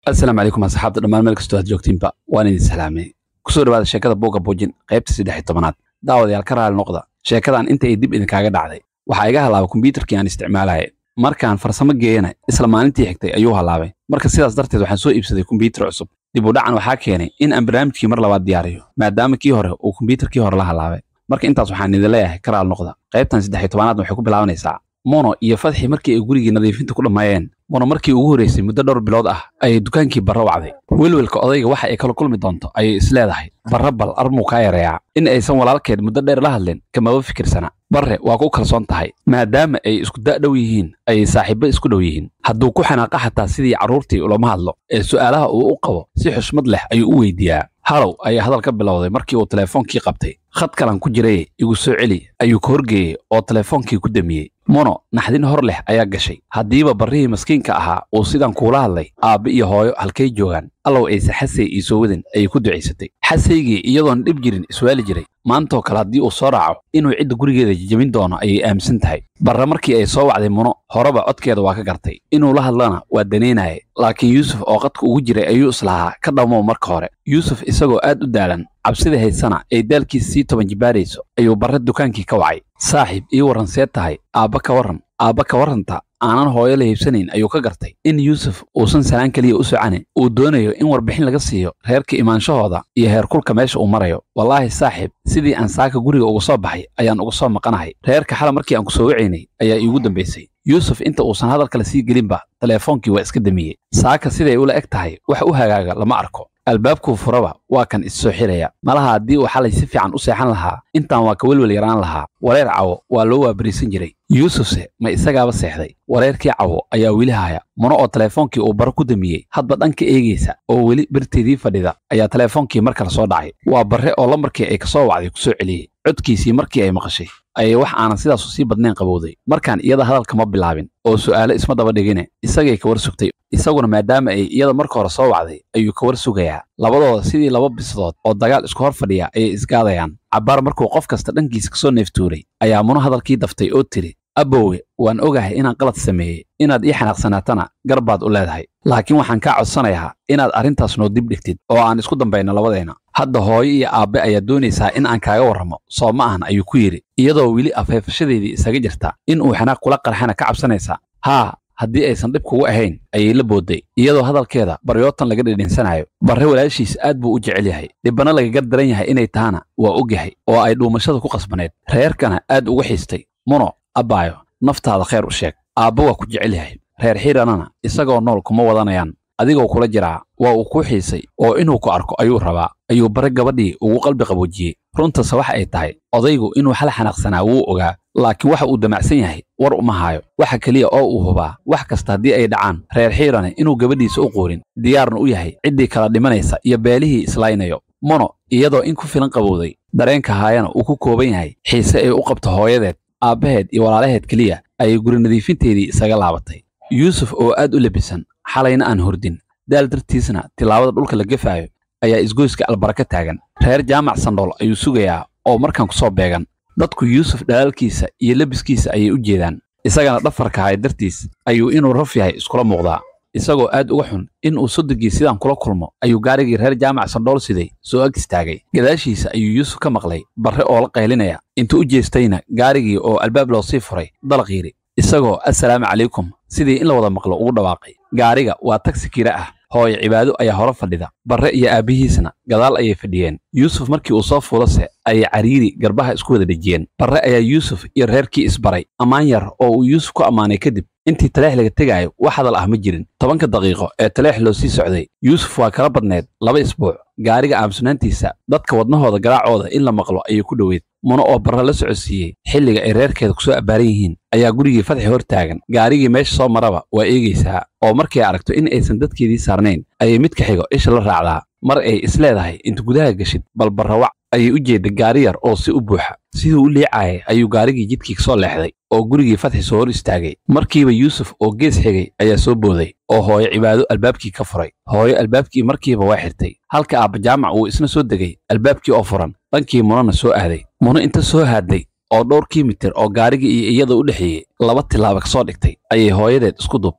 asalaamu calaykum asxaabta dhammaan meel kastoo aad joogtiinba waan idin salaamay kusoo dhawaada sheekada buugga buujin qaybta saddex iyo tobanaad daawadayaal ka raali noqda sheekadan inta ay dib idinkaaga dhacday waxaa iga halaabay kombyuutarkii aan isticmaalaya markaan farsamo geeyana isla maalintii xigtay ayuu halaabay marka sidaas darteed waxaan soo iibsaday kombyuutar cusub dib u dhacan waxaa keenay in aan barnaamijkii mar labaad diyaariyo maadaama kii hore uu kombyuutarkii hore la halaabay marka intaas waxaan idin leeyahay ka raali noqda qaybtan saddex iyo tobanaadna waxay ku bilaabanaysaa mono iyo fadxi markii ay gurigii nadiifinta ku dhammeeyeen mono markii ugu horraysay muddo dhowr bilood ah ayay dukaankii barra wacday welwelka odayga waxa ay kala kulmi doonto ayay isleedahay barra bal armuu kaa yareeyaa in aysan walaalkeed muddo dheer la hadlin kamaba fikirsana barre waa ku kalsoon tahay maadaama ay isku da' dhow yihiin ayay saaxiibbo isku dhow yihiin hadduu ku xanaaqa xataa sidii carruurtii ulama hadlo ee su'aalaha uu u qabo si xushmad leh ayuu u weydiiyaa halow ayaa hadal ka bilowday markii uu teleefoonkii qabtay khad kalan ku jiraye igu soo celi ayuu ka horgeeyey oo teleefoonkii ku damiyey mono naxdin hor leh ayaa gashay haddiiba barrihii maskiinka ahaa uu sidan kuula hadlay aabbe iyo hooyo halkay joogaan allow ayse xasay ii soo wadin ayay ku ducaysatay xasaygii iyadoon dhib jirin iswaali jiray maantoo kale haddii uu soo raaco inuu cidda gurigeeda jejebin doono ayay aaminsan tahay barre markii ay soo wacday muno horeba codkeeda waa ka gartay inuu la hadlana waa danaynaya laakiin yuusuf oo qadka ugu jiray ayuu islahaa ka dhammow marka hore yuusuf isagoo aad u daalan cabsida haysana ay daalkiisa sii toban jibaarayso ayuu barre dukaankii ka wacay saaxiib ii warran see tahay aabba ka warran aabba ka warranta aanan hooyo la hiibsanayn ayuu ka gartay in yuusuf uusan salaan keliya u socanin uu doonayo in warbixin laga siiyo reerka imaanshahooda iyo heerkulka meesha uu marayo wallaahi saaxiib sidii aan saaka guriga uga soo baxay ayaan uga soo maqanahay reerka xala markii aan ku soo wacaynay ayaa iigu dambaysay yuusuf inta uusan hadalkale sii gelinba teleefoonkii waa iska damiyey saaka siday ula eg tahay wax u hagaaga lama arko albaabkuu furaba waa kan issoo xiraya malaha haddii uu xalay si fiican u seexan lahaa intaan waa ka welwel yaraan lahaa wareer cawo waa loo waabariisan jiray yuusufse ma isagaaba seexday wareerkii cawo ayaa weli haya muno oo teleefoonkii uu baro ku damiyey hadba dhanka eegaysa oo weli barteedii fadhida ayaa teleefoonkii mar kale soo dhacay waa barre oo lambarkii ay ka soo wacday ku soo celiyey codkiisii markii ay maqashay ayay wax aanan sidaasu sii badnayn qabowday markaan iyada hadalka ma bilaabin oo su'aalo isma daba dhigine isagay ka war sugtay isaguna maadaama ay iyada marka hore soo wacday ayuu ka war sugayaa labadooda sidii laba bisadood oo dagaal isku hor fadhiya ayay isgaadayaan cabbaar markuu qof kasta dhankiisa ka soo neeftuuray ayaa muno hadalkii daftay oo tiri abbowe waan ogahay inaan qalad sameeyey inaad ii xanaaqsanaatana gar baad u leedahay laakiin waxaan kaa codsanayaa inaad arrintaas noo dib dhigtid oo aan isku dambayno labadeenna hadda hooyo iyo aabbe ayaa doonaysaa in aan kaaga warramo soo ma ahan ayuu ku yidhi iyadoo weli afeefashadeedii isaga jirta in uu xanaaq kula qarxana ka cabsanaysaa haa haddii aysan dhib kugu ahayn ayay la boodday iyadoo hadalkeeda baryootan laga dhidhinsanayo barre walaashiis aad buu u jecel yahay dhibbana lagaga daran yahay inay tahana waa og yahay oo ay dhuumashada ku qasbaneed reerkana aad uga xiistay muno abbaayo naftaada khayr u sheeg aabba waa ku jecel yahay reer xiranana isagoo nool kuma wadanayaan adigoo kula jiraa waa uu kuu xiisay oo inuu ku arko ayuu rabaa ayuu bare gabadhii ugu qalbi qaboojiyey runtase waxa ay tahay odaygu inuu xal xanaaqsanaa wuu ogaa laakiin waxa uu damacsan yahay war uma haayo waxa keliya oo uu hubaa wax kasta haddii ay dhacaan reer xiirane inuu gabadhiisa u quurin diyaarna u yahay ciddii kala dhimanaysa iyo beelihii islaynayo mono iyadoo in ku filan qabowday dareenka haayana uu ku kooban yahay xiise ay u qabto hooyadeed aabbaheed iyo walaalaheed keliya ayay guri nadiifinteedii isaga laabatay yuusuf oo aad u labisan xalayna aan hordin daal dartiisna tilaabada dhulka la gefaayo ayaa isgoyska albaraka taagan reer jaamac sandhool ayuu sugayaa oo markaan ku soo beegan dadku yuusuf dhalaalkiisa iyo lebiskiisa ayay u jeedaan isagana dhafarka haya dartiis ayuu inuu raf yahay iskula muuqdaa isagoo aad uga xun in uu soddogii sidaan kula kulmo ayuu gaarigii reer jaamac sandhool siday soo ag istaagay gadaashiisa ayuu yuusuf ka maqlay barre oo la qaylinaya intuu u jeestayna gaarigii oo albaab loo sii furay dalaq yidhi isagoo assalaamu calaykum sidii in la wada maqlo ugu dhawaaqay gaariga waa tagsi kira ah hooyo cibaado ayaa hore fadhida barre iyo aabbihiisna gadaal ayay fadhiyeen yuusuf markii uu soo fuulase ayay cariiri garbaha isku wada dhejiyeen barre ayaa yuusuf iyo reerkii isbaray ammaan yar oo uu yuusuf ku ammaanay kadib intii taleex laga tegaayo wax hadal ah ma jirin tobanka daqiiqo ee taleex loo sii socday yuusuf waa kala badneed laba isbuuc gaariga aamusnaantiisa dadka wadnahooda garaacooda in la maqlo ayay ku dhoweyd muno oo barre la socodsiiyey xilliga ay reerkeeda ku soo abbaaran yihiin ayaa gurigii fadxi hor taagan gaarigii meesha soo maraba waa eegaysaa oo markay aragto in aysan dadkeedii saarnayn ayay mid ka xigo isha la raacdaa mar ay isleedahay inta gudaha geshid bal barrawac ayay u jeedda gaari yar oo si u buuxa siduu u liicaayay ayuu gaarigii jidkii ka soo leexday oo gurigii fadxi soo hor istaagay markiiba yuusuf oo gees xigay ayaa soo booday oo hooyo cibaado albaabkii ka furay hooyo albaabkii markiiba waa xirtay halka aabba jaamac uu isna soo degay albaabkii oo furan dhankii munona soo aaday muno inta soo haadday oo dhowr kiimitir oo gaarigii iyo iyada u dhexeeyey laba tilaaba ka soo dhigtay ayay hooyadeed isku duubtay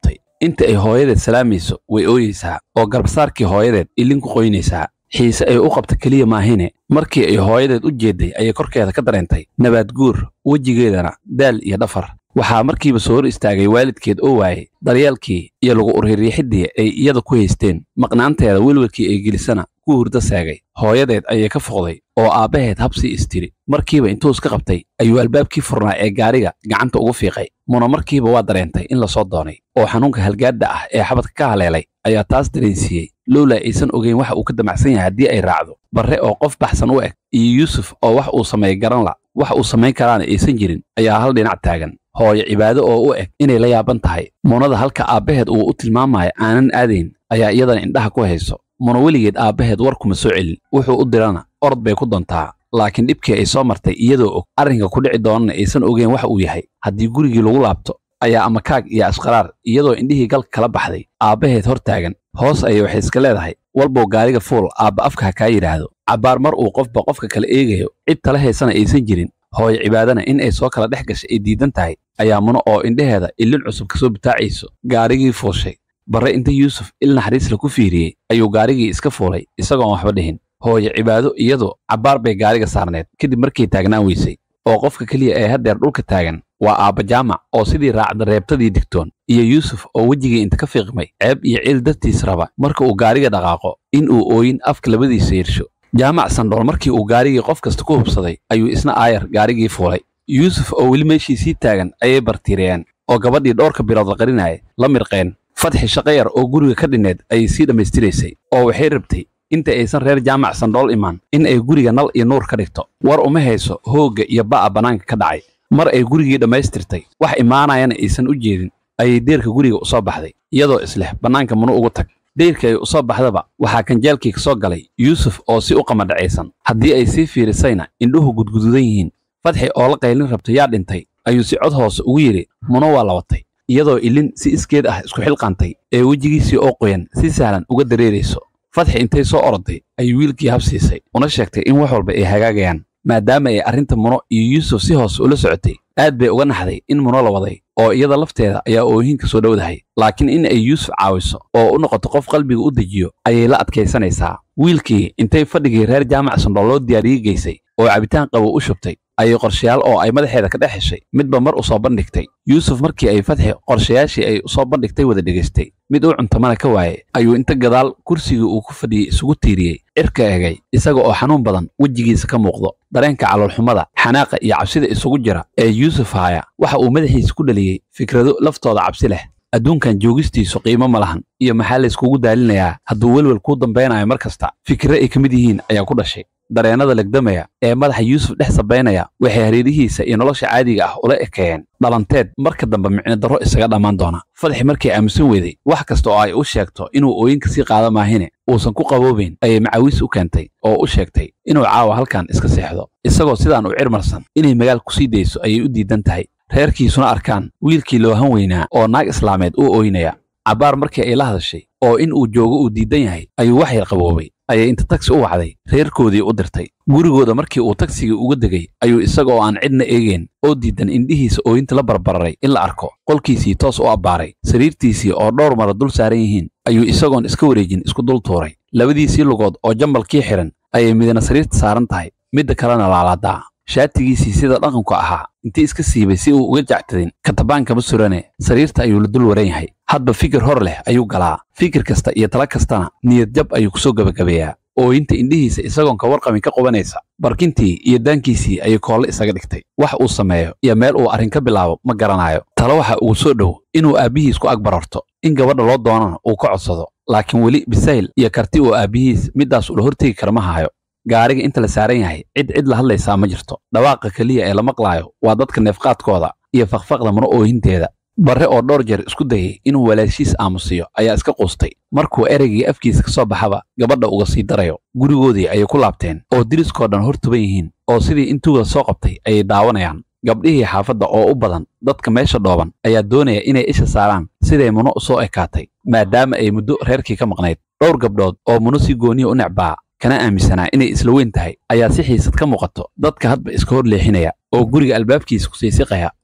inta ay hooyadeed salaamayso way ooyeysaa oo garbasaarkii hooyadeed ilin ku qoynaysaa xiise ay u qabta keliya maahine markii ay hooyadeed u jeedday ayay korkeeda ka dareentay nabaad guur wejigeedana daal iyo dhafar waxaa markiiba soo hor istaagay waalidkeed oo waayey daryeelkii iyo lagu uririixiddii ay iyada ku haysteen maqnaanteeda welwelkii ay gelisana ku hurdo seegay hooyadeed ayay ka foqday oo aabbaheed habsii istiri markiiba intuu iska qabtay ayuu albaabkii furnaa ee gaariga gacanta ugu fiiqay muna markiiba waa dareentay in lasoo doonay oo xanuunka halgaadda ah ee xabadka ka haleelay ayaa taas dareensiiyey lowla aysan ogeyn waxa uu ka damacsan yahay haddii ay raacdo barre oo qof baxsan u eg iyo yuusuf oo wax uu sameey garan la wax uu samayn karaana aysan jirin ayaa hal dhinac taagan hooyo cibaado oo u eg inay la yaaban tahay munada halka aabbaheed uu u tilmaamayo aanan aadayn ayaa iyadana indhaha ku hayso muna weligeed aabbaheed war kuma soo celin wuxuu u dirana orod bay ku doontaa laakiin dhibkii ay soo martay iyadoo og arrinka ku dhici doonana aysan ogeyn wax uu yahay haddii gurigii lagu laabto ayaa ama kaag iyo ashqaraar iyadoo indhihii galka kala baxday aabbaheed hor taagan hoos ayay waxay iska leedahay walbow gaariga fuul aabba afka ha kaa yidhaahdo cabbaar mar uu qofba qofka kala eegayo cid tala haysana aysan jirin hooyo cibaadana in ay soo kala dhex gashay ay diidan tahay ayaa muno oo indhaheeda ilin cusub kasoo bitaacayso gaarigii fuushay barre inta yuusuf il naxariisla ku fiiriyey ayuu gaarigii iska fuulay isagoon waxba dhihin hooyo cibaado iyadu cabbaar bay gaariga saarneed kadib markay taagnaan weysay oo qofka keliya ee haddeer dhulka taagan waa aabba jaamac oo sidii raacda reebtadii digtoon iyo yuusuf oo wejigii inta ka fiiqmay ceeb iyo ciil dartiis raba marka uu gaariga dhaqaaqo in uu ooyin afka labadiisa yersho jaamac sandhool markii uu gaarigii qof kasta ku hubsaday ayuu isna aayar gaarigii fuulay yuusuf oo weli meeshiisii taagan ayay bartiiriyeen oo gabadhii dhowrka bilood la qarinaya la mirqeen fadxi shaqayar oo guriga ka dhinneed ayay sii dhammaystiraysay oo waxay rabtay inta aysan reer jaamac sandhool imaan in ay guriga nal iyo nuur ka dhigto war uma hayso hoogga iyo ba'a bannaanka ka dhacay mar ay gurigii dhammaystirtay wax imaanayana aysan u jeedin ayay deerka guriga u soo baxday iyadoo isleh bannaanka munu ugu tag deyrka ay u soo baxdaba waxaa kanjeelkii ka soo galay yuusuf oo si u qamadhacaysan haddii ay sii fiirisayna indhuhu gudgududan yihiin fadxi oo la qaylin rabta yaa dhintay ayuu si cod hoose ugu yidhi muno waa labatay iyadoo ilin si iskeed ah isku xilqaantay ee wejigiisii oo qoyan si sahlan uga dareerayso fadxi intay soo oroday ayuu wiilkii habsiisay una sheegtay in wax walba ay hagaagayaan maadaama ay arrinta muno iyo yuusuf si hoose ula socotay aad bay uga naxday in muno la waday oo iyada lafteeda ayaa oohinka soo dhowdahay laakiin in ay yuusuf caawiso oo u noqoto qof qalbiga u dejiyo ayay la adkaysanaysaa wiilkii intay fadhigii reer jaamac sandhool loo diyaariyey geysay oo cabitaan qabow u shubtay ayay qorshayaal oo ay madaxeeda ka dhex heshay midba mar u soo bandhigtay yuusuf markii ay fadxi qorshayaashii ay u soo bandhigtay wada dhegaystay mid uu cuntamana ka waayey ayuu inta gadaal kursigii uu ku fadhiyey isugu tiiriyey cirka egay isaga oo xanuun badan wejigiisa ka muuqdo dareenka caloolxumada xanaaqa iyo cabsida isugu jira ee yuusuf haaya waxa uu madaxiisa ku dhaliyey fikrado laftooda cabsi leh adduunkan joogistiisu qiimo ma lahan iyo maxaa layskugu daalinayaa hadduu welwel kuu dambaynayo mar kasta fikirre ay ka mid yihiin ayaa ku dhashay dareennada legdamaya ee madaxa yuusuf dhex sabaynaya waxay hareerihiisa iyo nolosha caadiga ah ula ekeeyeen dhalanteed marka dambe micno darro isaga dhammaan doona fadxi markay aamusan weeday wax kasta oo ay u sheegto inuu ooyinka sii qaada maahine uusan ku qaboobayn ayay macawiis u keentay oo u sheegtay inuu caawa halkan iska seexdo isagoo sidaan u cirmarsan inay magaal ku sii dayso ayay u diidan tahay reerkiisuna arkaan wiilkii loohan weynaa oo naag islaameed u ooynaya cabbaar markii ay la hadashay oo in uu joogo uu diidan yahay ayuu wax yar qaboobay ayay inta tagsi u wacday reerkoodii u dirtay gurigooda markii uu tagsigii uga degay ayuu isaga oo aan cidna eegeen oo diidan indhihiisa ooyinta la barbararay in la arko qolkiisii toos u abbaaray sariirtiisii oo dhowr mara dul saaran yihiin ayuu isagoon iska wareejin isku dul tuuray labadiisii lugood oo jambalkii xidhan ayay midna sariirta saaran tahay midda kalena laalaadaa shaatigiisii sida dhaqanku ahaa intii iska siibay si uu uga jactadin katabaankama surane sariirta ayuu la dul waran yahay hadba fikir hor leh ayuu galaa fikir kasta iyo tala kastana niyad jab ayuu kusoo gebagabeeyaa ooyinta indhihiisa isagoon ka warqabin ka qubanaysa barkintii iyo daankiisii ayay koolle isaga dhigtay wax uu sameeyo iyo meel uu arrin ka bilaabo ma garanayo talo waxa ugu soo dhow inuu aabbihiis ku agbararto in gabadha loo doonana uu ka codsado laakiin weli bisayl iyo karti uu aabbihiis middaas ula hortegi kara ma hayo gaariga inta la saaran yahay cid cid la hadlaysaa ma jirto dhawaaqa keliya ee la maqlaayo waa dadka neefqaadkooda iyo fakfaqda mano oohinteeda barre oo dhowr jeer isku dayay inuu walaashiis aamusiyo ayaa iska quustay markuu ereygii afkiisa ka soo baxaba gabadha uga sii darayo gurigoodii ayay ku laabteen oo diriskoo dhan hor tuban yihiin oo sidii intuuda soo qabtay ayay daawanayaan gabdhihii xaafadda oo u badan dadka meesha dhooban ayaa doonaya inay isha saaraan siday muno u soo ekaatay maadaama ay muddo reerkii ka maqnayd dhowr gabdhood oo muno si gooniya u necbaa kana aaminsanaa inay isla weyn tahay ayaa si xiisad ka muuqato dadka hadba iska hor leexinaya oo guriga albaabkiisa ku siisiqaya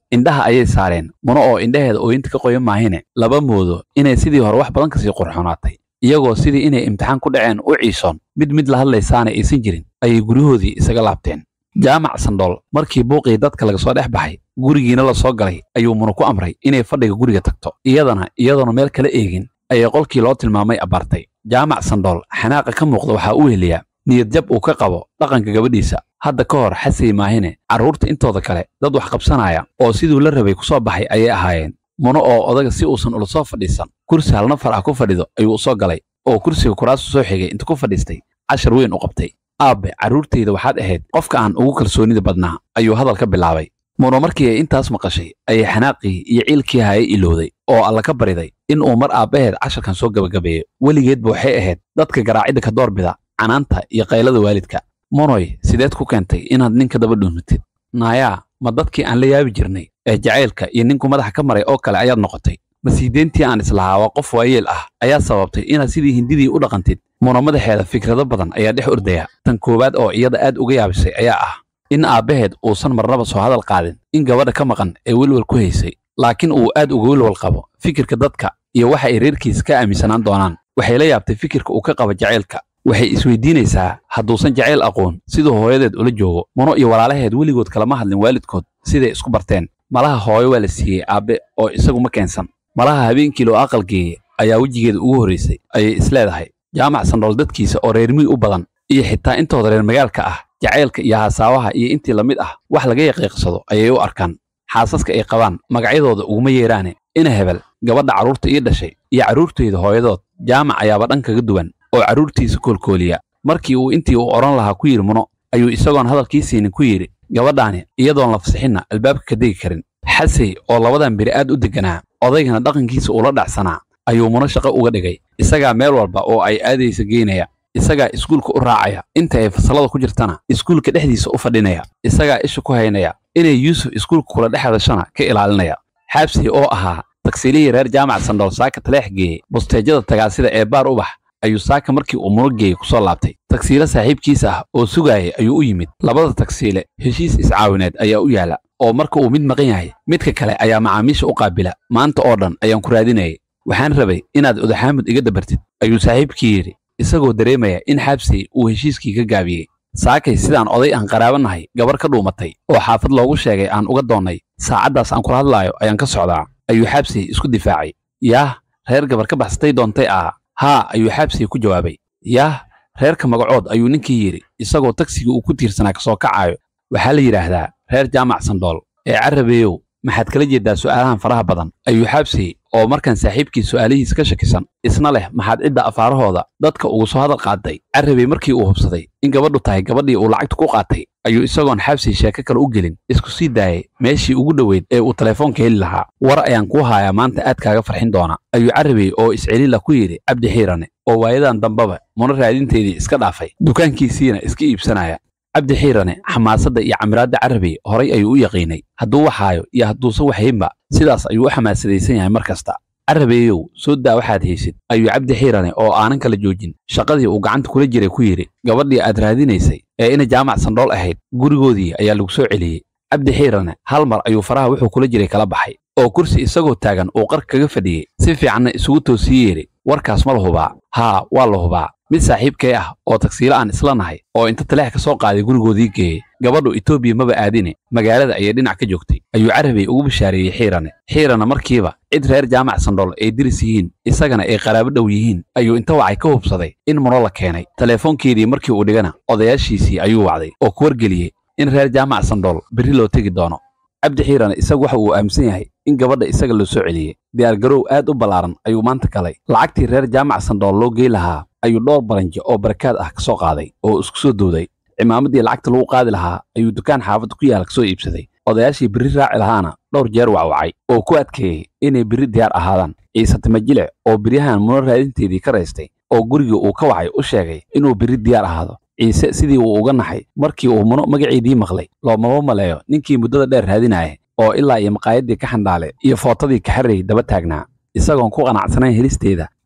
indhaha ayay saareen muno oo indhaheeda ooyinta ka qoyan maahine laba moodo inay sidii hore wax badan kasii qurxoonaatay iyagoo sidii inay imtixaan ku dhaceen u ciisoon mid mid la hadlaysaana aysan jirin ayay guryahoodii isaga laabteen jaamac sandhool markii buuqii dadka laga soo dhex baxay gurigiina la soo galay ayuu muna ku amray inay fadhiga guriga tagto iyadana iyadoona meel kala eegin ayay qolkii loo tilmaamay abbaartay jaamac sandhool xanaaqa ka muuqda waxaa u heliyaa niyad jab uu ka qabo dhaqanka gabadhiisa hadda ka hor xasay maahine carruurta intooda kale dad wax qabsanaya oo siduu la rabay ku soo baxay ayay ahaayeen muno oo odaga si uusan ula soo fadhiisan kursi hal nafar ah ku fadhido ayuu u soo galay oo kursiga kuraasu soo xigay inta ku fadhiistay cashar weyn u qabtay aabbe carruurtayda waxaad ahayd qofka aan ugu kalsoonida badnaa ayuu hadal ka bilaabay muno markii ay intaas maqashay ayay xanaaqii iyo ciilkii hayay ilowday oo alla ka bariday in uu mar aabbaheed casharkan soo gebagabeeyo weligeedba waxay ahayd dadka garaacidda ka doorbida canaanta iyo qaylada waalidka monoy sideed ku keentay inaad ninka daba dhuumatid naayaa ma dadkii aan la yaabi jirnay ee jacaylka iyo ninku madaxa ka maray oo kale ayaad noqotay masiideentii aan islahaa waa qof waayeel ah ayaa sababtay inaad sidii hindidii u dhaqantid muno madaxeeda fikrado badan ayaa dhex ordaya tan koowaad oo iyada aad uga yaabisay ayaa ah in aabbaheed uusan marnaba soo hadal qaadin in gabadha ka maqan ee welwal ku haysay laakiin uu aad uga welwal qabo fikirka dadka iyo waxa ay reerkiisa ka aaminsanaan doonaan waxay la yaabtay fikirka uu ka qabo jacaylka waxay isweydiinaysaa hadduusan jacayl aqoon siduu hooyadeed ula joogo muno iyo walaalaheed weligood kalama hadlin waalidkood siday isku barteen malaha hooyo waa la siiyey aabbe oo isagu ma keensan malaha habeenkii loo aqal geeyey ayaa wejigeeda ugu horraysay ayay isleedahay jaamac sandhool dadkiisa oo reer miyi u badan iyo xitaa intooda reer magaalka ah jacaylka iyo hasaawaha iyo intii la mid ah wax laga yaqiiqsado ayay u arkaan xaasaska ay qabaan magacyadooda uguma yeeraane ina hebel gabadha carruurta ii dhashay iyo carruurtayda hooyadood jaamac ayaaba dhan kaga duwan oo carruurtiisa koolkooliya markii uu intii uu odhan lahaa ku yidhi muno ayuu isagoon hadalkii siinin ku yidhi gabadhaani iyadoon la fasixinna albaabka ka degi karin xasey oo labadan beri aad u degganaa odaygana dhaqankiisa ula dhacsanaa ayuu muno shaqo uga dhigay isagaa meel walba oo ay aadaysa geynaya isagaa iskuulka u raacaya inta ay fasallada ku jirtana iskuulka dhexdiisa u fadhinaya isagaa isha ku haynaya inay yuusuf iskuulka kula dhex hadashana ka ilaalinaya xaabsey oo ahaa tagsiilihii reer jaamac sandhool saaka taleex geeyey busteejada tagaasida ee baar ubax ayuu saaka markii uu muno geeyey ku soo laabtay tagsiile saaxiibkiisa ah oo sugaayay ayuu u yimid labada tagsiile heshiis iscaawineed ayaa u yaala oo marka uu mid maqan yahay midka kale ayaa macaamiisha u qaabila maanta oo dhan ayaan ku raadinayay waxaan rabay inaad odaxaamud iga dabartid ayuu saaxiibkii yidhi isagoo dareemaya in xaabsey uu heshiiskii ka gaabiyey saakay sidaan oday aan qaraabanahay gabar ka dhuumatay oo xaafad loogu sheegay aan uga doonnay saacaddaas aan kula hadlaayo ayaan ka socdaa ayuu xaabsey isku difaacay yaah reer gabar ka baxsatay doontay ah haa ayuu xaabsey ku jawaabay yaah reerka magacood ayuu ninkii yidhi isagoo tagsigii uu ku tiirsanaa ka soo kacaayo waxaa la yidhaahdaa reer jaamac sandhool ee carabeeyow maxaad kala jeeddaa su'aalahan faraha badan ayuu xaabsey oo markan saaxiibkii su'aalihiis ka shakisan isna leh maxaad cidda afaarahooda dadka ugu soo hadal qaaday carabey markii uu hubsaday in gabadhu tahay gabadhii uu lacagta ku qaatay ayuu isagoon xaabsey sheeko kale u gelin isku sii daayay meeshii ugu dhoweyd ee uu telefoonka heli lahaa war ayaan kuu haayaa maanta aad kaaga farxin doona ayuu carabey oo iscelila ku yidhi cabdi xiirane oo waayadan dambaba muno raadinteedii iska dhaafay dukaankiisiina iska iibsanaya cabdi xiirane xamaasadda iyo camiraadda carabey horay ayuu u yaqiinay hadduu waxaayo iyo hadduusan waxaynba sidaas ayuu u xamaasadaysan yahay mar kasta carabeeyow soo daa waxaad haysid ayuu cabdi xiirane oo aanan kala joojin shaqadii uu gacanta kula jiray ku yidhi gabadhii aad raadinaysay ee ina jaamac sandhool ahayd gurigoodii ayaa lagu soo celiyey cabdi xiirane hal mar ayuu faraha wuxuu kula jiray kala baxay oo kursi isagoo taagan uu qarka kaga fadhiyey si fiicanna isugu toosii yeedhi warkaas ma la hubaa haa waa la hubaa mid saaxiibkee ah oo tagsiilo aan isla nahay oo inta taleex ka soo qaaday gurigoodii geeyey gabadhu etoobiya maba aadine magaalada ayay dhinac ka joogtay ayuu carabey ugu bishaareeyey xiirane xiirana markiiba cid reer jaamac sandhool ay diris yihiin isagana ay qaraabo dhow yihiin ayuu inta wacay ka hubsaday in muno la keenay teleefoonkeedii markii uu dhigana odayaashiisii ayuu wacday oo ku wargeliyey in reer jaamac sandhool berri loo tegi doono cabdi xiirane isagu waxa uu aaminsan yahay in gabadha isaga loo soo celiyey diyaargarow aad u ballaaran ayuu maanta galay lacagtii reer jaamac sandhool loo gey lahaa ayuu dhowr baranjo oo barakaad ah ka soo qaaday oo isku soo dowday cimaamaddii lacagta lagu qaadi lahaa ayuu dukaan xaafadda ku yaala ka soo iibsaday odayaashii berri raaci lahaana dhowr jeer wacwacay oo ku adkeeyey inay berri diyaar ahaadaan ciise timajile oo beryahan muno raadinteedii ka raystay oo gurigii uu ka wacay u sheegay inuu berri diyaar ahaado ciise sidii uu uga naxay markii uu muno magaceedii maqlay loomaba maleeyo ninkii muddada dheer raadinaya oo ilaa iyo maqaayaddii ka xandhaale iyo footadii kaxarrey daba taagnaa isagoon ku qanacsanayn helisteeda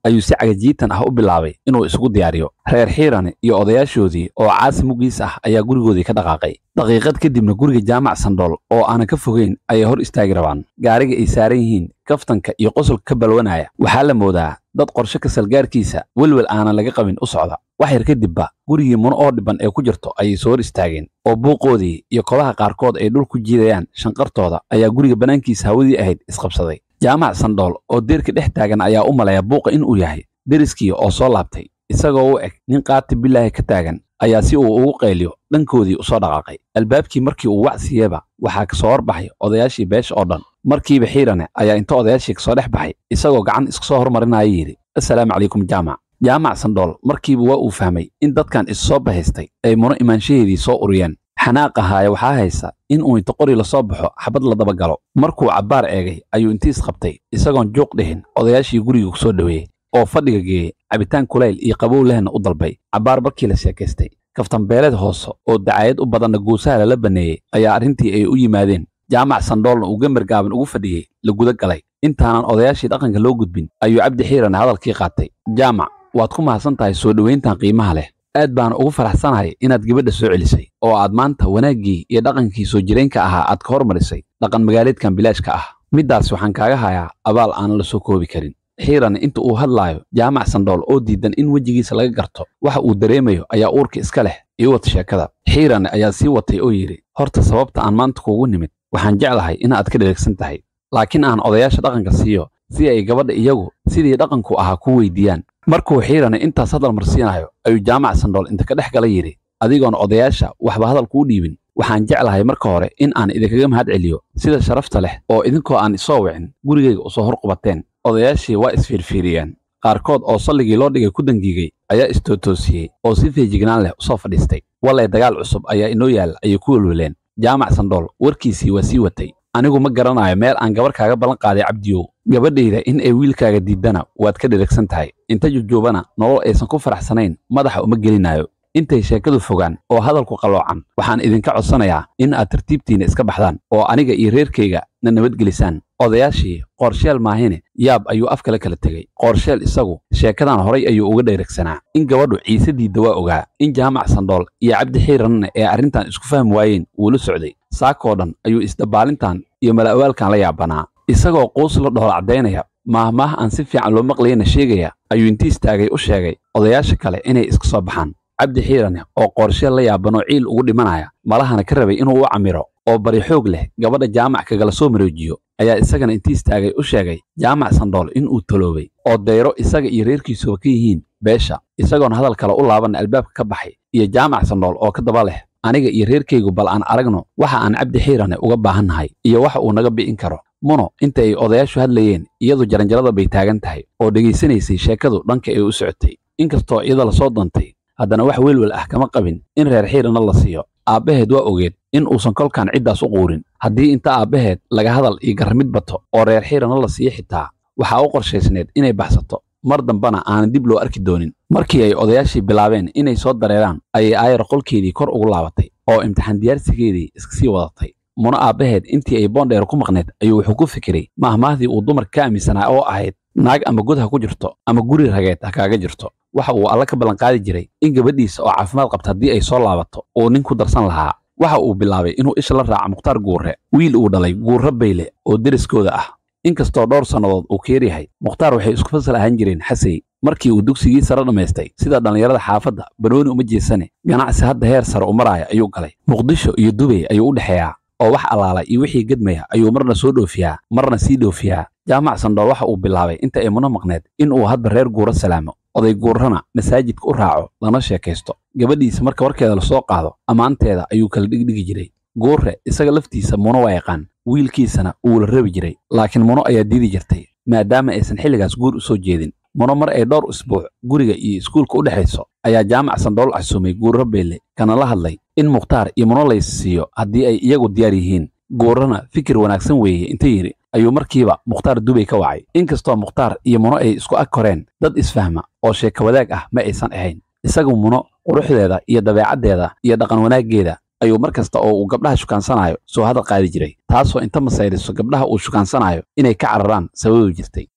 ayuu si cagajiitan ah u bilaabay inuu isugu diyaariyo reer xiirane iyo odayaashoodii oo caasi muggiis ah ayaa gurigoodii ka dhaqaaqay daqiiqad kadibna guriga jaamac sandhool oo aanan ka fogeyn ayay hor istaagi rabaan gaariga ay saaran yihiin kaftanka iyo qosolka ka balwanaya waxaa la moodaa dad qorshe ka salgaarkiisa welwel aanan laga qabin u socda wax yar kadibba gurigii muno oo dhibban ee ku jirto ayay soo hor istaageen oo buuqoodii iyo kobaha qaarkood ay dhul ku jiidayaan shanqartooda ayaa guriga bannaankiisa hawadii ahayd isqabsaday jaamac sandhool oo deerka dhex taagan ayaa u malaya buuqa inuu yahay deriskii oo soo laabtay isagoo u eg nin qaati bilaahi ka taagan ayaa si uu ugu qayliyo dhankoodii u soo dhaqaaqay albaabkii markii uu wacsiiyeba waxaa ka soo horbaxay odayaashii beesha oo dhan markiiba xiirane ayaa inta odayaashii kasoo dhex baxay isagoo gacan iska soo hormarinaya yidhi assalaamu calaykum jaamac jaamac sandhool markiiba waa uu fahmay in dadkan is soo bahaystay ay muno imaanshaheedii soo uriyeen xanaaq ahaaya waxaa haysa in uu inta qori la soo baxo xabad la daba galo markuu cabbaar eegay ayuu intiis qabtay isagoon juuq dhihin odayaashii guriga ku soo dhoweeyey oo fadhiga geeyey cabitaan kulayl iyo qabow lehna u dalbay cabbaar markii la sheekaystay kaftanbeeleed hoose oo dacaayad u badanna guusaha lala banneeyey ayaa arrintii ay u yimaadeen jaamac sandhoolna uu gambar gaaban ugu fadhiyey la guda galay intaanan odayaashii dhaqanka loo gudbin ayuu cabdi xiirane hadalkii qaatay jaamac waad ku mahadsan tahay soo dhowayntan qiimaha leh aad baana ugu faraxsanahay inaad gabadha soo celisay oo aad maanta wanaaggii iyo dhaqankii soo jireenka ahaa aad ka hormarisay dhaqan magaaleedkan bilaashka ah middaas waxaan kaaga hayaa abaal aanan la soo koobi karin xiirane inta uu hadlaayo jaamac sandhool oo diidan in wejigiisa laga garto waxa uu dareemayo ayaa uurka iska leh ii wad sheekada xiirane ayaa sii watay oo yidhi horta sababta aan maanta kuugu nimid waxaan jeclahay inaad ka dheregsan tahay laakiin aan odayaasha dhaqanka siiyo si ay gabadha iyagu sidii dhaqanku ahaa ku weydiiyaan markuu xiirane intaas hadal marsiinayo ayuu jaamac sandhool inta ka dhex gala yidhi adigoon odayaasha waxba hadal kuu dhiibin waxaan jeclahay marka hore in aan idinkaga mahad celiyo sida sharafta leh oo idinkoo aan isoo wicin gurigayga usoo hor qubateen odayaashii waa isfiirfiiriyeen qaarkood oo salligii loo dhigay ku dangiigay ayaa istootoosiyey oo si feejignaan leh usoo fadhiistay walay dagaal cusub ayaa inoo yaal ayay ku welweleen jaamac sandhool warkiisii waa sii watay anigu ma garanayo meel aan gabar kaaga ballan qaaday cabdiyow gabadhayda in ay wiilkaaga diiddana waad ka dheragsan tahay inta jujuubana nolol aysan ku faraxsanayn madaxa uma gelinayo intay sheekadu fogaan oo hadalku qalloocan waxaan idinka codsanayaa in aad tartiibtiinna iska baxdaan oo aniga iyo reerkayga na nabadgelisaan odayaashii qoorsheel maahine yaab ayuu af kale kala tegey qoorsheel isagu sheekadan horay ayuu uga dheregsanaa in gabadhu ciise diidda waa ogaa in jaamac sandhool iyo cabdi xiiranna ee arrintan isku fahmi waayeen wuu la socday saakoo dhan ayuu isdabaalintan iyo mala'awaalkan la yaabanaa isagoo quus la dhool caddaynaya maahmaah aan si fiican loo maqlayana sheegaya ayuu intii istaagay u sheegay odayaasha kale inay iska soo baxaan cabdi xiirane oo qoorsheel la yaabanoo ciil ugu dhimanaya malahana ka rabay inuu u camiro oo bari xoog leh gabadha jaamac kagala soo maroojiyo ayaa isagana intii istaagay u sheegay jaamac sandhool inuu taloobay oo dayro isaga iyo reerkiisuba ka yihiin beesha isagoon hadal kale u laabanna albaabka ka baxay iyo jaamac sandhool oo ka daba leh aniga iyo reerkaygu bal aan aragno waxa aan cabdi xiirane uga baahannahay iyo waxa uu naga bi'in karo muno inta ay odayaashu hadlayeen iyadu jaranjarada bay taagan tahay oo dhegaysanaysay sheekadu dhanka ay u socotay inkastoo iyada lasoo doontay haddana wax welwel ah kama qabin in reer xiirana la siiyo aabbaheed waa ogeed in uusan kolkan ciddaas u quurin haddii inta aabbaheed laga hadal iyo garramid bato oo reer xiirana la siiyo xitaa waxaa u qorshaysneed inay baxsato mar dambana aanan dib loo arki doonin markii ay odayaashii bilaabeen inay soo dareeraan ayay aayar qolkeedii kor ugu laabatay oo imtixaan diyaarsigeedii iska sii wadatay muno aabbaheed intii ay boondheer ku maqneed ayuu wuxuu ku fikiray mahmaahdii uu dumarka ka aaminsanaa oo ahayd naag ama god ha ku jirto ama guri rageed ha kaaga jirto waxa uu alla ka ballanqaadi jiray in gabadhiisa oo caafimaad qabta haddii ay soo laabato uu nin ku darsan lahaa waxa uu bilaabay inuu isha la raaco mukhtaar guurre wiil uu dhalay guurro bayle oo deriskooda ah inkastoo dhowr sannadood uu keer yahay mukhtaar waxay isku fasal ahaan jireen xasey markii uu dugsigii sare dhammaystay sida dhallinyarada xaafadda banooni uma jeesane ganacsi hadda heer sare u maraaya ayuu galay muqdisho iyo dubay ayuu u dhexeeyaa oo wax allaala iyo wixii gedmaya ayuu marna soo dhoofiyaa marna sii dhoofiyaa jaamac sandhool waxa uu bilaabay inta ay muno maqneed in uu hadba reer guuro salaamo oday guurrana masaajidka u raaco lana sheekaysto gabadhiisa marka warkeeda lasoo qaado ammaanteeda ayuu kala dhigdhigi jiray guurre isaga laftiisa muno waa yaqaan wiilkiisana wuu la rabi jiray laakiin muno ayaa diidi jirtay maadaama aysan xilligaas guur u soo jeedin muno mar ay dhowr isbuuc guriga iyo iskuulka u dhexayso ayaa jaamac sandhool casuumay guurro beelle kana la hadlay in mukhtaar iyo muno lays siiyo haddii ay iyagu diyaar yihiin guurrana fikir wanaagsan weeye inta yidhi ayuu markiiba mukhtaar dubay ka wacay inkastoo mukhtaar iyo muno ay isku ag koreen dad isfahma oo sheeko wadaag ah ma aysan ahayn isagu muno quruxdeeda iyo dabeecaddeeda iyo dhaqan wanaaggeeda ayuu mar kasta oo uu gabdhaha shukaansanayo soo hadal qaadi jiray taasoo inta masayriso gabdhaha uu shukaansanayo inay ka cararaan sababi jirtay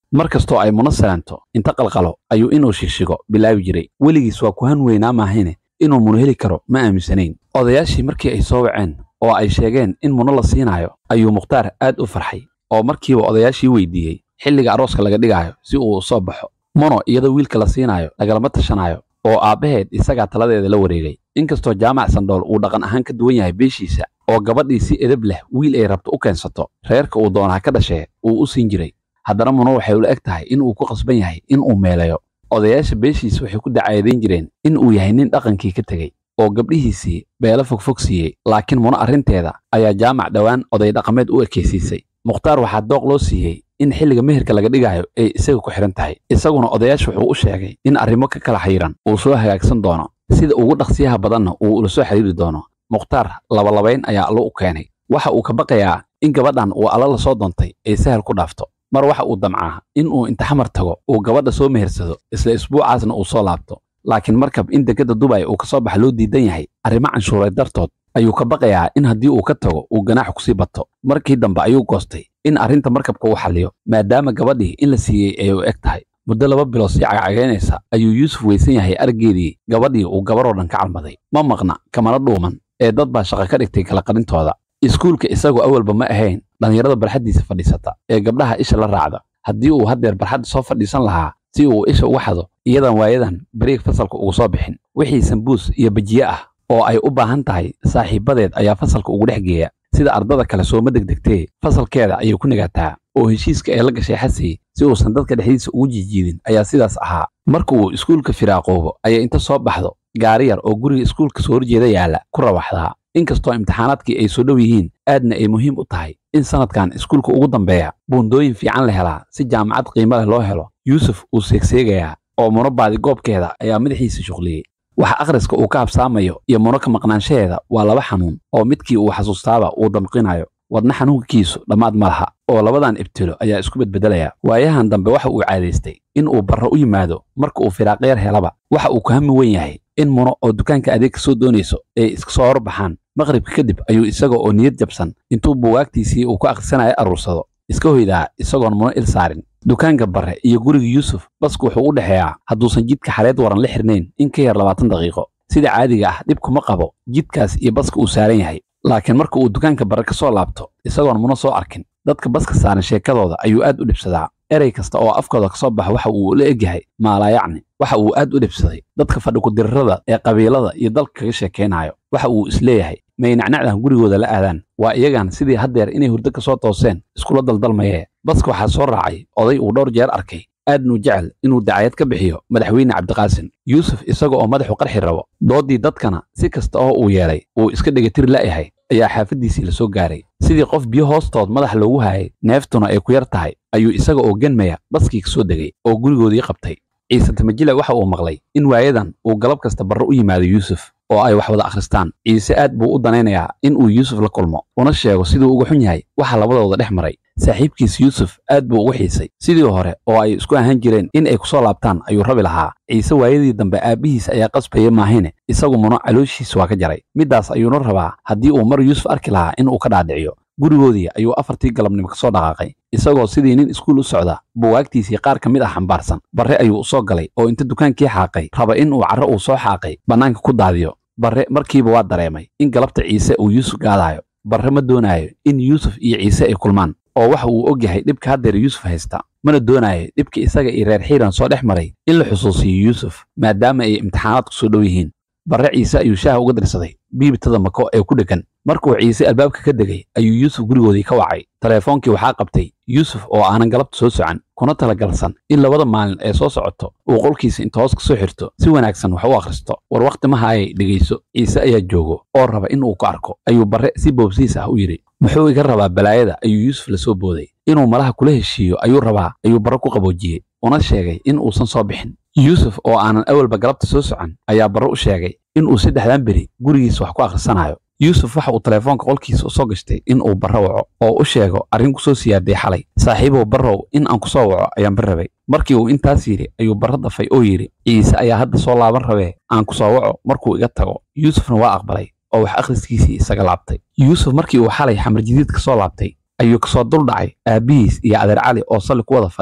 mar kastoo ay muno salaanto inta qalqalo ayuu inuu shigshigo bilaabi jiray weligiis waa ku han weynaa maahine inuu muno heli karo ma aaminsanayn odayaashii markii ay soo waceen oo ay sheegeen in muno la siinaayo ayuu mukhtaar aad u farxay oo markiiba odayaashii weydiiyey xilliga arooska laga dhigaayo si uu u soo baxo muno iyadoo wiilka la siinaayo lagalama tashanaayo oo aabbaheed isagaa taladeeda la wareegay inkastoo jaamac sandhool uu dhaqan ahaan ka duwan yahay beeshiisa oo gabadhii si edab leh wiil ay rabto u keensato reerka uu doonaa ka dhashee uu u siin jiray haddana muno waxay ula eg tahay in uu ku qasban yahay in uu meelayo odayaasha beeshiisa waxay ku dacaadayn jireen in uu yahay nin dhaqankii ka tegey oo gabdhihiisii beelo fogfog siiyey laakiin muno arrinteeda ayaa jaamac dhowaan oday dhaqameed u ekaysiisay mukhtaar waxaa dooq loo siiyey in xilliga meherka laga dhigaayo ay isaga ku xidhan tahay isaguna odayaasha wuxuu u sheegay in arrimo ka kala xayiran uu soo hagaagsan doono sida ugu dhaqsiyaha badanna uu ula soo xidhiiri doono mukhtaar labalabayn ayaa allo u keenay waxa uu ka baqayaa in gabadhan uu alla la soo doontay ay sahal ku dhaafto mar waxa uu damcaa in uu inta xamar tago uu gabadha soo mehersado isla isbuucaasna uu soo laabto laakiin markab in dekedda dubay uu ka soo baxa loo diidan yahay arrimo canshuureed dartood ayuu ka baqayaa in haddii uu ka tago uu ganaax kusii bato markii dambe ayuu goostay in arrinta markabka uu xalliyo maadaama gabadhii in la siiyey ay u eg tahay muddo laba bilood sii cagcagaynaysa ayuu yuusuf weysan yahay argeedii gabadhii uu gabaroo dhan ka calmaday ma maqna kamana dhuuman ee dad baa shaqo ka dhigtay kala qarintooda iskuulka isagoo awalba ma ahayn dhallinyarada barxaddiisa fadhiisata ee gabdhaha isha la raacda haddii uu haddeer barxadda soo fadhiisan lahaa si uu isha uga xado iyadan waayadan bariig fasalka ugu soo bixin wixii sambuus iyo bajiye ah oo ay u baahan tahay saaxiibbadeed ayaa fasalka ugu dhex geeya sida ardada kale sooma degdegtee fasalkeeda ayay ku nagaataa oo heshiiska ee la gashay xasii si uusan dadka dhexdiisa ugu jiijiidin ayaa sidaas ahaa marka uu iskuulka firaaqoobo ayay inta soo baxdo gaari yar oo guriga iskuulka soo horjeeda yaalla ku rawaxdaa inkastoo imtixaanaadkii ay soo dhow yihiin aadna ay muhiim u tahay in sanadkan iskuulka ugu dambeeya buundooyin fiican la helaa si jaamacad qiimo leh loo helo yuusuf uu seegseegayaa oo muno baadi goobkeeda ayaa madaxiisa shuqliyey waxa akhriska uu ka habsaamayo iyo muno ka maqnaanshaheeda waa laba xanuun oo midkii uu xasuustaaba uu damqinayo wadna xanuunkiisu dhammaad ma laha oo labadan ibtilo ayaa isku bedbedelaya waayahan dambe waxa uu caadaystay in uu barro u yimaado marka uu firaaqyar helaba waxa uu ku hami wen yahay in muno oo dukaanka adeeg ka soo doonayso ay iska soo horbaxaan maqribka kadib ayuu isaga oo niyad jabsan intuu buugaagtiisii uu ku akhrisanayo aruursado iska hoydaa isagoon muno il saarin dukaanka barre iyo guriga yuusuf basku wuxuu u dhexeeyaa hadduusan jidka xareed waran la xirnayn in ka yar labaatan daqiiqo sida caadiga ah dhib kuma qabo jidkaas iyo baska uu saaran yahay laakiin marka uu dukaanka barre ka soo laabto isagoon muno soo arkin dadka baska saaran sheekadooda ayuu aad u dhibsadaa erey kasta oo afkooda ka soo baxa waxa uu la egyahay maalaayacni waxa uu aad u dhibsaday dadka fadhikudirrada ee qabiilada iyo dalka kaga sheekaynayo waxa uu isleeyahay may nacnacdan gurigooda la aadaan waa iyagan sidii haddeer inay hurdo ka soo tooseen iskula daldalmayee baska waxaa soo raacay oday uu dhowr jeer arkay aadnuu jecel inuu dacayad ka bixiyo madaxweyne cabdiqaasin yuusuf isaga oo madaxu qarxi rabo dooddii dadkana si kasta oo uu yeelay uu iska dhegatir la'yahay ayaa xaafaddiisii la soo gaaray sidii qof biyo hoostood madax loogu hayay neeftuna ay ku yar tahay ayuu isaga oo genmaya baskii ka soo degay oo gurigoodii qabtay ciise tamajile waxa uu maqlay in waayadan uu galab kasta barro u yimaado yuusuf oo ay wax wada akhristaan ciise aad buu u danaynayaa in uu yuusuf la kulmo una sheego siduu uga xun yahay waxa labadooda dhex maray saaxiibkiis yuusuf aad buu ugu xiisay sidii hore oo ay isku ahaan jireen in ay ku soo laabtaan ayuu rabi lahaa ciise waayadii dambe aabbihiis ayaa qasbaya maahine isagu muno calooshiis waa ka jaray middaas ayuuna rabaa haddii uu mar yuusuf arki lahaa in uu ka dhaadhiciyo gurigoodii ayuu afartii galabnimo ka soo dhaqaaqay isagoo sidii nin iskuul u socda buwaagtiisii qaar ka mid ah xambaarsan barre ayuu u soo galay oo inta dukaankii xaaqay raba in uu carro uu soo xaaqay bannaanka ku daadiyo barre markiiba waa dareemay in galabta ciise uu yuusuf gaadaayo barre ma doonaayo in yuusuf iyo ciise ay kulmaan oo waxa uu og yahay dhibka haddeer yuusuf haysta mana doonaayo dhibka isaga iyo reer xiiran soo dhex maray in la xusuusiyo yuusuf maadaama ay imtixaanaadku soo dhow yihiin barre ciise ayuu shaaha uga dirsaday biibtada mako ee ku dheggan markuu ciise albaabka ka degay ayuu yuusuf gurigoodii ka wacay teleefoonkii waxaa qabtay yuusuf oo aanan galabta soo socan kuna talagalsan in labada maalin ee soo socoto uu qolkiisa inta hoos ka soo xirto si wanaagsan wax u akhristo war wakhti maha ayay dhegayso ciise ayaa joogo oo raba in uu ku arko ayuu barre si boobsiis ah u yidhi muxuu iga rabaa balaayada ayuu yuusuf la soo booday inuu malaha kula heshiiyo ayuu rabaa ayuu barre ku qaboojiyey una sheegay in uusan soo bixin yuusuf oo aanan awalba galabta soo socon ayaa barre u sheegay in uu saddexdan beri gurigiisa wax ku akhrisanayo yuusuf waxa uu teleefoonka qolkiisa u soo gashtay in uu barro waco oo u sheego arrin ku soo siyaaday xalay saaxiibow barrow in aan ku soo waco ayaan bir rabay markii uu intaas yidhi ayuu barro dafay oo yidhi ciise ayaa hadda soo laaban rabee aan ku soo waco markuu iga tago yuusufna waa aqbalay oo wax akhriskiisii isaga laabtay yuusuf markii uu xalay xamar jadiid ka soo laabtay ayuu kasoo dul dhacay aabbihiis iyo adeer cali oo salli ku wada fadhiya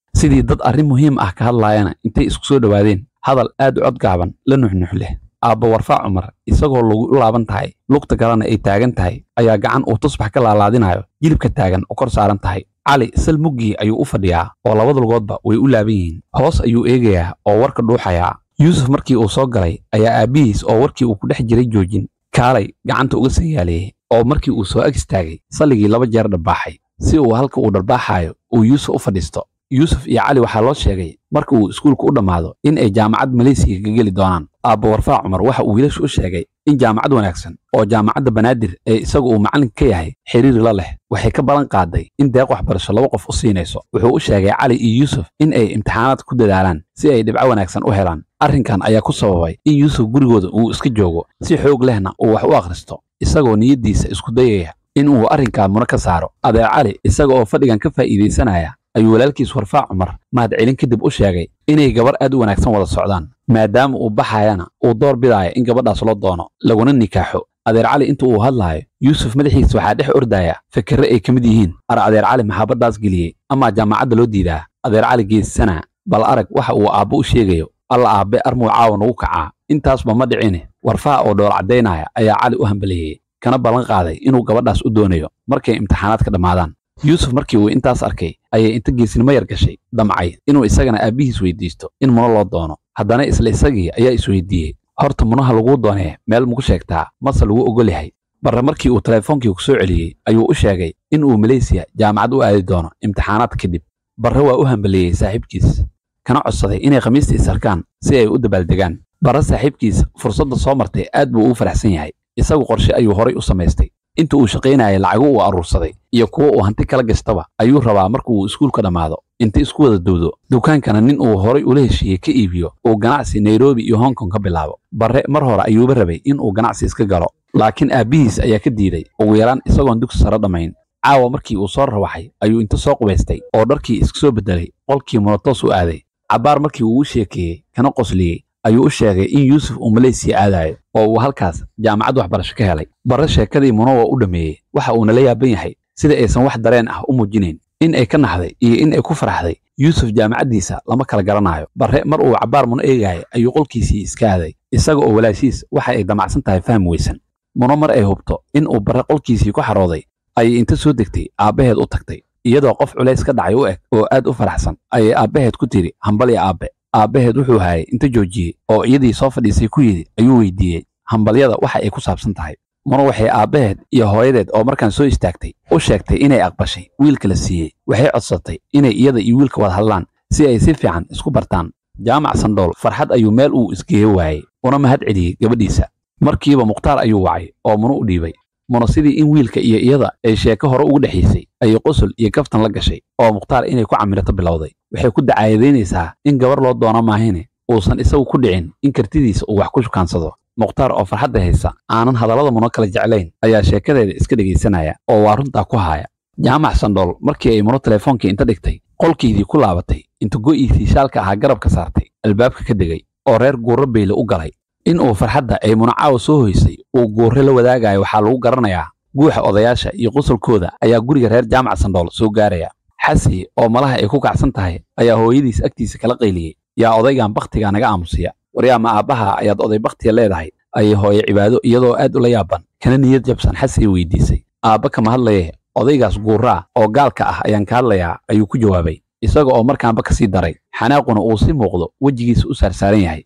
sidii dad arrin muhiim ah ka hadlaayana intay isku soo dhowaadeen hadal aad u cod gaaban la nuxnux leh aabba warfaa cumar isagoo lagu u laaban tahay lugta kalena ay taagan tahay ayaa gacan uu tusbax ka laalaadinayo jilibka taagan oo kor saaran tahay cali sal muggii ayuu u fadhiyaa oo labada lugoodba way u laaban yihiin hoos ayuu eegayaa oo warka dhuuxayaa yuusuf markii uu soo galay ayaa aabbihiis oo warkii uu ku dhex jiray joojin kaalay gacanta uga sanyaaleeyey oo markii uu soo ag istaagay salligii laba jeer dharbaaxay si uu halka uu dharbaaxaayo uu yuusuf u fadhiisto yuusuf iyo cali waxaa loo sheegay marka uu iskuulka u dhammaado in ay jaamacad maleysiya ka geli doonaan aabba warfaa cumar waxa uu wiilasha u sheegay in jaamacad wanaagsan oo jaamacadda banaadir ee isaga uu macallinka ka yahay xiriir la leh waxay ka ballan qaaday in deeq waxbarasho laba qof u siinayso wuxuu u sheegay cali iyo yuusuf in ay imtixaanaad ku dadaalaan si ay dhibco wanaagsan u helaan arrinkan ayaa ku sababay in yuusuf gurigooda uu iska joogo si xoog lehna uu wax u akhristo isagoo niyaddiisa isku dayaya in uu arrinkaa muna ka saaro adeer cali isaga oo fadhigan ka faa'iidaysanaya ayuu walaalkiis warfaa cumar mahadcelin kadib u sheegay inay gabar aad u wanaagsan wada socdaan maadaama uu baxayana uu door bidaaya in gabadhaas loo doono laguna nikaaxo adeer cali inta uu hadlaayo yuusuf madaxiisa waxaa dhex ordaya fikirre ay ka mid yihiin ar adeer cali maxaabaddaas geliyey amaa jaamacadda loo diidaa adeer cali geessanaa bal arag waxa uu aabbo u sheegayo alla aabbe armuu caawa nagu kacaa intaasba ma dhicine warfaa oo dhool caddaynaya ayaa cali u hambaleeyey kana ballan qaaday inuu gabadhaas u doonayo markay imtixaanaadka dhammaadaan yuusuf markii uu intaas arkay ayay inta geesnimo yar gashay damcay inuu isagana aabbihiis weydiisto in muno loo doono haddana isla isagii ayaa isweydiiyey horta munaha laguu doonee meel maku sheegtaa mase lagu ogol yahay barre markii uu teleefoonkii ku soo celiyey ayuu u sheegay in uu maleysiya jaamacad u aadi doono imtixaanaad kadib barre waa u hambaleeyey saaxiibkiis kana codsaday inay khamiista is arkaan si ay u dabaaldegaan barre saaxiibkiis fursadda soo martay aad buu ugu faraxsan yahay isagu qorshe ayuu horay u samaystay inta uu shaqaynayay lacago uu aruursaday iyo kuwo uu hanti kala gastaba ayuu rabaa marka uu iskuulka dhammaado inta isku wada dowdo dukaankana nin uu horay ula heshiiyey ka iibiyo uu ganacsi nairobi iyo hong kong ka bilaabo barre mar hore ayuuba rabay in uu ganacsi iska galo laakiin aabbihiis ayaa ka diiday ugu yaraan isagoon dugsi sare dhammayn caawa markii uu soo rawaxay ayuu inta soo qubaystay oo dharkii iska soo beddelay qolkii monotoos u aaday cabbaar markii uu u sheekeeyey kana qosliyey ayuu u sheegay in yuusuf uu maleysiya aadayo oo uu halkaas jaamacad waxbarasho ka helay barre sheekadii muno waa u dhammeeyey waxa uuna la yaaban yahay sida aysan wax dareen ah u muujinayn in ay ka naxday iyo in ay ku faraxday yuusuf jaamacaddiisa lama kala garanayo barre mar uu cabbaar muno eegaya ayuu qolkiisii iska aaday isaga oo walaashiis waxa ay damacsan tahay faham weysan muno mar ay hubto in uu barre qolkiisii ku xarooday ayay inta soo degtay aabbaheed u tagtay iyadoo qof culays ka dhacay u eg oo aad u faraxsan ayay aabbaheed ku tidhi hambalya aabbe aabbaheed wuxuu hayay inta joojiyey oo iyadii soo fadhiisay ku yidhi ayuu weydiiyey hambalyada waxa ay ku saabsan tahay muno waxay aabbaheed iyo hooyadeed oo markaan soo istaagtay u sheegtay inay aqbashay wiilka la siiyey waxay codsatay inay iyada iyo wiilka wada hadlaan si ay si fiican isku bartaan jaamac sandhool farxad ayuu meel uu isgeeyo waayey una mahad celiyey gabadhiisa markiiba mukhtaar ayuu wacay oo muno u dhiibay muno sidii in wiilka iyo iyada ay sheeko hore ugu dhexaysay ayay qosol iyo kaftan la gashay oo mukhtaar inay ku camirato bilowday waxay ku dacaayadaynaysaa in gabar loo doono maahine uusan isagu ku dhicin in kartidiisa uu wax ku shukaansado mukhtaar oo farxadda haysa aanan hadallada muno kala jeclayn ayaa sheekadeeda iska dhegaysanaya oo waa runtaa ku haaya jaamac sandhool markii ay muno teleefoonkii inta dhigtay qolkiidii ku laabatay inta go'iisii shaalka ahaa garabka saartay albaabka ka degay oo reer guurro beyle u galay in uu farxadda ay muno caawa soo hoysay uu guurre la wadaagayo waxaa lagu garanayaa guuxa odayaasha iyo qosolkooda ayaa guriga reer jaamac sandhool soo gaaraya xasi oo malaha ay ku kacsan tahay ayaa hooyadiis agtiisa kala qayliyey yaa odaygan bakhtigaa naga aamusiya waryaama aabbaha ayaad oday bakhtiga leedahay ayay hooye cibaado iyadoo aad ula yaaban kana niyad jabsan xasi weydiisay aabba kama hadlaye odaygaas guurraa oo gaalka ah ayaan ka hadlayaa ayuu ku jawaabay isaga oo markaanba ka sii daray xanaaquna uu si muuqdo wejigiisa u saarsaaran yahay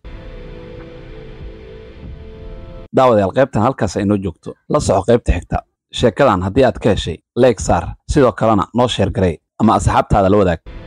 daawadayaal qaybtan halkaas ay noo joogto la soco qaybta xigta sheekadan haddii aad ka heshay leeg saar sidoo kalena noo sheer garey ama asxaabtaada la wadaag